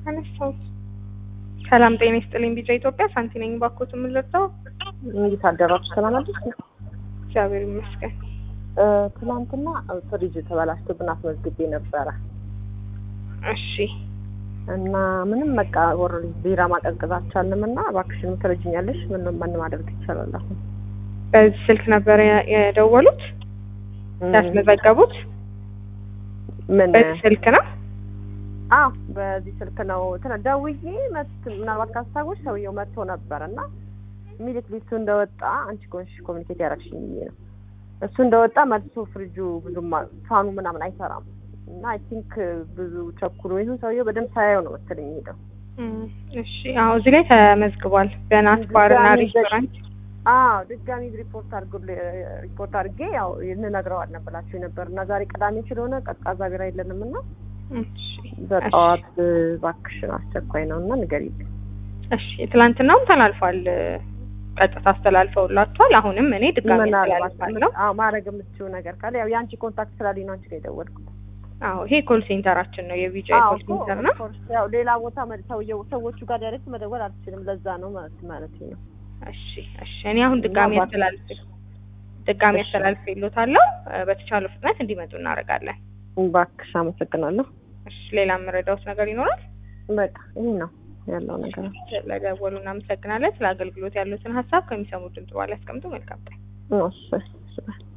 አነሳሁት። ሰላም ጤና ይስጥልኝ። ቢጫ ኢትዮጵያ ሳንቲ ነኝ። ባኮት የምንለብሰው እንዴት አደራችሁ? ሰላም አደርኩ። እግዚአብሔር ይመስገን። ትናንትና ፍሪጅ ተበላሽቶብን አስመዝግቤ ነበረ እሺ እና ምንም በቃ ወር ቢራ ማቀዝቀዝ አልቻልንም እና እባክሽን ትረጅኛለሽ? ምን ምን ማድረግ ይቻላል? አሁን በዚህ ስልክ ነበር የ- የደወሉት ያስመዘገቡት? ምን በዚህ ስልክ ነው? አዎ በዚህ ስልክ ነው እንትን ደውዬ መት ምናልባት ካስታወሽ ሰውየው መጥቶ ነበር እና ሚሊት ሊስቱ እንደወጣ አንቺ ኮንሽ ኮሚኒኬት ያደረግሽኝ ብዬ ነው እሱ እንደወጣ መልሶ ፍሪጁ ብዙም አ- ፋኑ ምናምን አይሰራም እና አይ ቲንክ ብዙ ቸኩሎ ይሁን ሰውየው በደንብ ሳያየው ነው መሰለኝ ሄደው እም፣ እሺ አዎ፣ እዚህ ላይ ተመዝግቧል። በናት ባርና ድጋሚ ሬስቶራንት። አዎ ድጋሚ ሪፖርት አድርጎ ሪፖርት አድርጌ ያው እንነግረዋለን ብላችሁ ነበር እና ዛሬ ቅዳሜ ስለሆነ ቀዝቃዛ ቢራ የለንም እና እሺ በጠዋት እባክሽን አስቸኳይ ነው እና ንገሪልኝ እሺ፣ ትላንትናውም ተላልፏል። ቀጥታ አስተላልፈውላችኋል። አሁንም እኔ ድጋሚ ምናልባት አስተላልፋለሁ። አዎ ማድረግ የምትችው ነገር ካለ ያው የአንቺ ኮንታክት ስላለኝ ነው አንቺ ጋር የደወልኩት። አዎ ይሄ ኮል ሴንተራችን ነው፣ የቢጫ አዎ ኮል ሴንተር ነው። of course ያው ሌላ ቦታ መ- ሰውየው ሰዎቹ ጋር ዳይሬክት መደወል አልችልም። ለዛ ነው ማለት ማለት ነው። እሺ እሺ፣ እኔ አሁን ድጋሚ እና አስተላልፍ ድጋሚ እሺ። አስተላልፍ ይሉታለሁ። በተቻለው ፍጥነት እንዲመጡ እናደርጋለን። እባክሽ አመሰግናለሁ። እሺ፣ ሌላ የምረዳውት ነገር ይኖራል? በቃ ይሄ ነው ያለው ነገር። ስለደወሉ እናመሰግናለን። ስለ አገልግሎት ያሉትን ሀሳብ ከሚሰሙ ድምጽ በኋላ ያስቀምጡ። መልካም ቀን። እሺ እሺ።